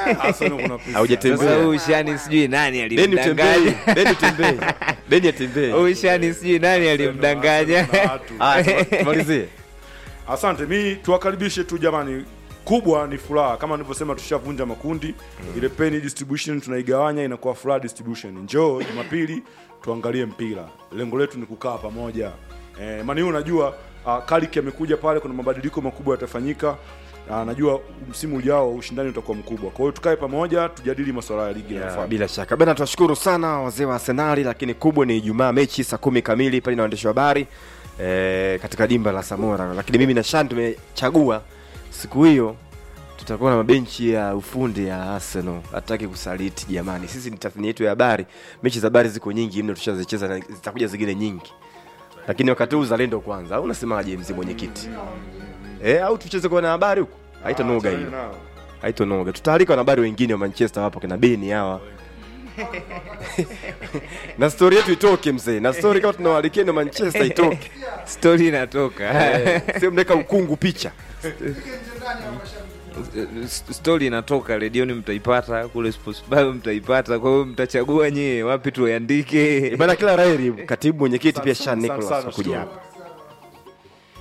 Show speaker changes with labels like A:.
A: Arsenal kuna pisi.
B: Haujatembea.
C: Sasa huyu shani sijui nani
B: Beni utembee,
C: alimdanganya.
B: Beni utembee, Beni atembee.
C: Huyu shani sijui nani alimdanganya.
A: Kuna watu.
B: Ah, tumalizie.
A: Asante, mi tuwakaribishe tu jamani, kubwa ni furaha. Kama nilivyosema, tushavunja makundi ile penny distribution tunaigawanya, inakuwa furaha distribution. Njoo Jumapili tuangalie mpira, lengo letu ni kukaa pamoja. Eh, mani unajua uh, Kariki amekuja pale, kuna mabadiliko makubwa yatafanyika. Uh, najua msimu ujao ushindani utakuwa mkubwa, kwa hiyo tukae pamoja, tujadili masuala ya ligi
B: Ya,
A: inayofuata.
B: bila shaka bana, tunashukuru sana wazee wa Arsenali, lakini kubwa ni Ijumaa mechi saa kumi kamili pale na waandishi wa habari e, katika dimba la Samora. Lakini mimi na Shan tumechagua siku hiyo tutakuwa na mabenchi ya ufundi ya Arsenal. Hataki kusaliti jamani, sisi ni tathmini yetu ya habari. Mechi za habari ziko nyingi mno, tushazicheza na zitakuja zingine nyingi, lakini wakati huu uzalendo kwanza, au unasemaje mzee mwenyekiti? Eh, au tucheze kwa na habari huko? Haitanoga hiyo haitonoga tutaalika wanahabari wengine wa manchester wapo kina beni hawa na stori yetu itoke mzee na stori kama tunawalikia na manchester itoke
C: Story inatoka.
B: Eh, sio mnaweka ukungu picha
C: Story inatoka redioni, mtaipata kule Sports Bar mtaipata. Kwa hiyo mtachagua nyie wapi tuiandike.
B: bana kila raheri katibu mwenyekiti pia
A: Asante
B: shan
A: sana,
B: nicholas
A: sana,
B: kuja
A: sana.
B: hapa